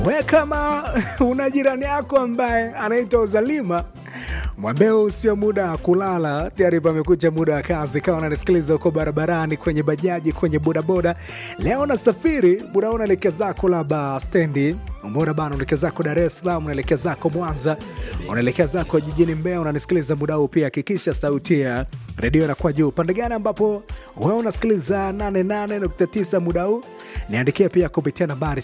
We kama una jirani yako ambaye anaitwa Uzalima, mwambie huu sio muda wa kulala, tayari pamekucha muda wa kazi. Kama unanisikiliza huko barabarani, kwenye bajaji, kwenye bodaboda, leo nasafiri muda huu, unaelekea zako labda stendi Mbona bana, unaelekea zako Dar es Salaam, unaelekea zako Mwanza, unaelekea zako jijini Mbeya, unanisikiliza muda huu pia, hakikisha sauti ya redio inakuwa juu. Pande gani ambapo wewe unasikiliza 88.9 muda huu, niandikia pia kupitia nambari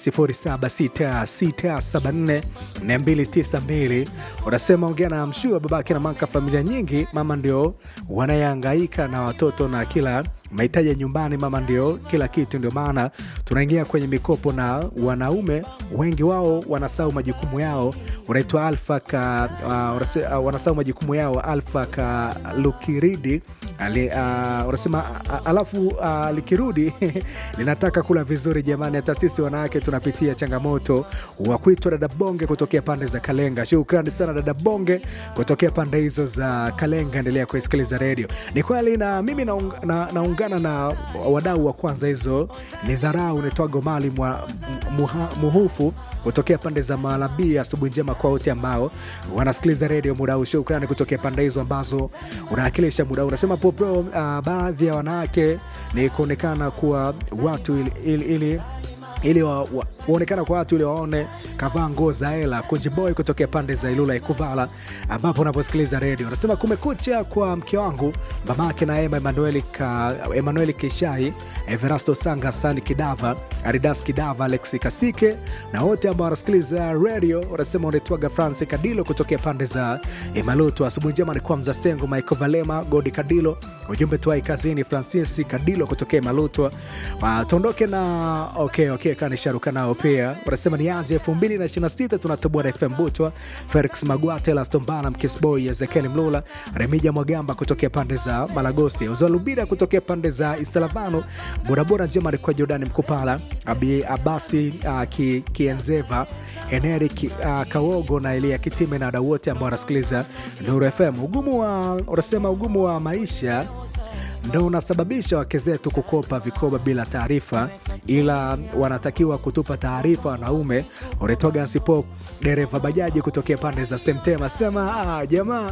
0766744292. Unasema ongea na mshua babake na manka, familia nyingi, mama ndio wanayehangaika na watoto na kila mahitaji ya nyumbani, mama ndio kila kitu. Ndio maana tunaingia kwenye mikopo na wanaume wengi wao wanasahau majukumu yao. Unaitwa Alfa ka uh, uh, wanasahau majukumu yao. Alfa ka Lukiridi ali, uh, unasema uh, alafu uh, likirudi linataka kula vizuri. Jamani, hata sisi wanawake tunapitia changamoto wa kuitwa dada bonge kutokea pande za Kalenga. Shukrani sana dada bonge kutokea pande hizo za Kalenga. Endelea kuisikiliza redio. Ni kweli na mimi naung, na, naungana na wadau wa kwanza, hizo ni dharau. Unaitwago mali mwa, muha, muhufu kutokea pande za Malabi. Asubuhi njema kwa wote ambao wanasikiliza redio muda huu. Shukrani kutokea pande hizo ambazo unawakilisha muda huu. Unasema popro, uh, baadhi ya wanawake ni kuonekana kuwa watu ili, ili, ili ili waonekana kwa watu ili waone kavaa nguo za hela. Kunjiboy kutokea pande za Ilula Ikuvala, ambapo unaposikiliza redio anasema kumekucha kwa mke wangu mamake na Ema Emanueli ka, Emanueli Kishai, Everasto Sanga, Sani Kidava, Aridas Kidava, Alexi Kasike na wote ambao wanasikiliza redio. Wanasema unaitwaga Franci Kadilo kutokea pande za Imalutu. Asubuhi njema ni kwa Mzasengo, Michael Valema, Godi Kadilo, ujumbe tuai kazini, Francis Kadilo kutokea Imalutu. Tuondoke na okay, okay kanisharuka nao pia wanasema ni aje elfu mbili na ishirini na sita tunatoboa na FM Butwa, Felix Magwate, Lastombana, Mkisboy, Ezekiel Mlula, Remija Mwagamba kutokea pande za Malagosi, Uzalubida kutokea pande za Isalavano, Borabora njema alikuwa Jordani Mkupala, Abi Abasi uh, ki, Kienzeva, Heneri ki, uh, Kawogo na Elia Kitime na wadau wote ambao wanasikiliza Nuru FM. Ugumu wa unasema ugumu wa maisha ndo unasababisha wake zetu kukopa vikoba bila taarifa, ila wanatakiwa kutupa taarifa wanaume. Unatoga sipo dereva bajaji kutokea pande za Semtema sema ah, jamaa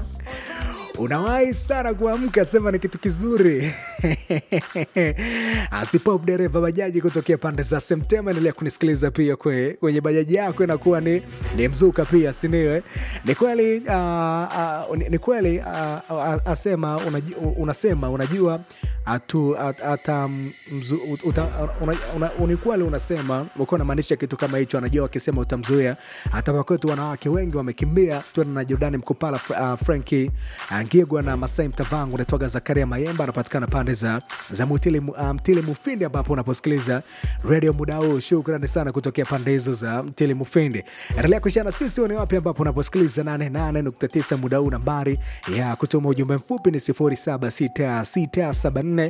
unawahi sana kuamka, sema ni kitu kizuri. Asipop dereva bajaji kutokea pande za Semtema, endelea kunisikiliza pia kwe, kwenye bajaji yako inakuwa ni, ni mzuka pia, siniwe ni kweli uh, uh, ni kweli uh, uh, asema unajua, unasema unajua atu, at, ata, mzu, uta, una, una, ni kweli unasema ukiwa unamaanisha kitu kama hicho, anajua wakisema utamzuia. Hata wakwetu wanawake wengi wamekimbia. Tuende na Jordani Mkupala, uh, Franki Ngigwa na Masai Mtavangu, unatoka Zakaria Mayemba, anapatikana pande za, za Mtili, uh, Mtili Mufindi, ambapo unaposikiliza redio muda huu. Shukrani sana kutokea pande hizo za Mtili Mufindi. Endelea kuishana sisi ni wapi ambapo unaposikiliza 88.9 muda huu. Nambari ya kutuma ujumbe mfupi ni 076674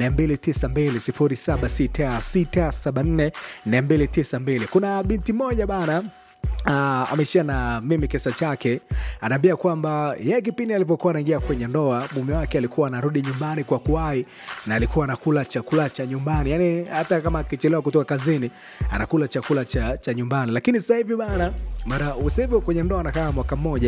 292 076674 kuna binti moja bana Uh, ameshia na mimi kisa chake, anaambia kwamba yeye kipindi alivyokuwa anaingia kwenye ndoa mume wake alikuwa anarudi nyumbani kwa kuwahi na alikuwa anakula chakula cha nyumbani, yani hata kama akichelewa kutoka kazini anakula chakula cha, cha nyumbani. Lakini sasa hivi bana, mara sasa hivi kwenye ndoa anakaa mwaka mmoja